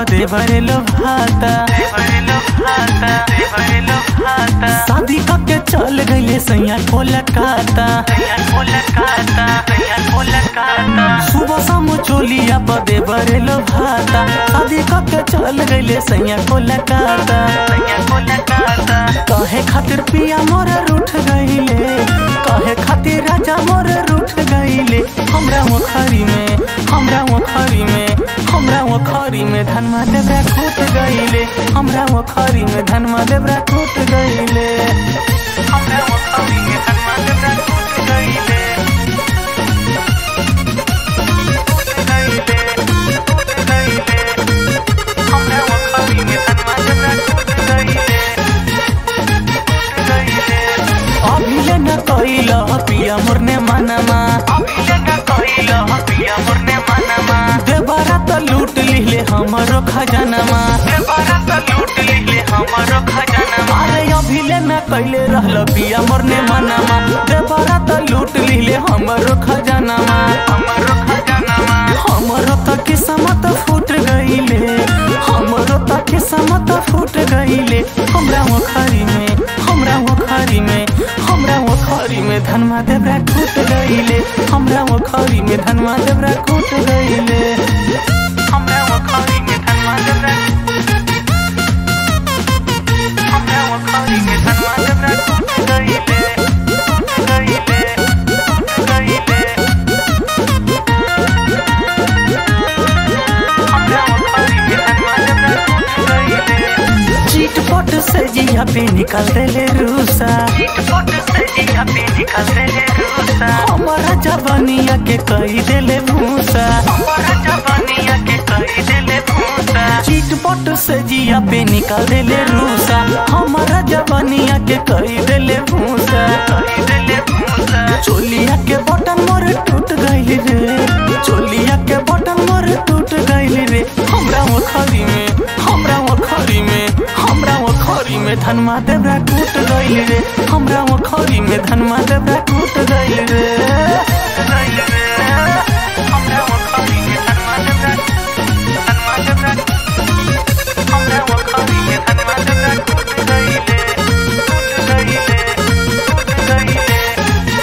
देवरे लो भाता शादी करके चल गईले सैया कोलकाता सुबह शाम चोलिया पर देवरे लो भाता शादी करके चल गईले सैया कोलकाता कहे खातिर पिया मोर रूठ गईले कहे खातिर राजा मोर रूठ गईले हमरा मुखरी में हमरा मुखरी में हमरा मुखरी में धनमा देवरा टूट गईले हमरा मुखरी में धनमा देवरा टूट गईले हमरा मुखरी में धनमा देवरा टूट गईले टूट गईले टूट गईले हमरा मुखरी में धनमा देवरा टूट गईले टूट गईले अभिले न कइल पिया मोरने मनमा अभिले न कइल पिया मोरने मनमा देवरा त लूट लिहले हमरो खजानमा देवरा त लूट लिहले हमरो खजानमा अरे अभिले न कइले रहल पिया मोरने मनमा देवरा त लूट लिहले हमरो खजानमा हमरो खजानमा हमरो त किस्मत फूट गईले हमरो त किस्मत फूट गईले हमरा मुखरी में हमरा मुखरी में हमरा मुखरी में धनमा देवरा टूट गईले हमरा मुखरी में धनमा देवरा टूट गईले हमरा मुखरी में धनमा देवरा हमरा मुखरी में धनमा देवरा टूट गईले टूट गईले टूट गईले चिटपट से जिया पे निकाल देले रूसा चिटपट से जिया पे निकाल देले रूसा हमारा जवानिया के कही देले भूसा हमारा जवानिया के कही देले भूसा चिटपट से जिया पे निकाल देले रूसा हमारा जवानिया के कही देले भूसा कही देले भूसा चोलिया के बटन मोर टूट गइल रे चोलिया के बटन मोर टूट गइल रे हमरा मुखरी में हमरा मुखरी में हमरा मुखरी में धनमा देवरा टूट गइल रे हमरा मुखरी में धनमा देवरा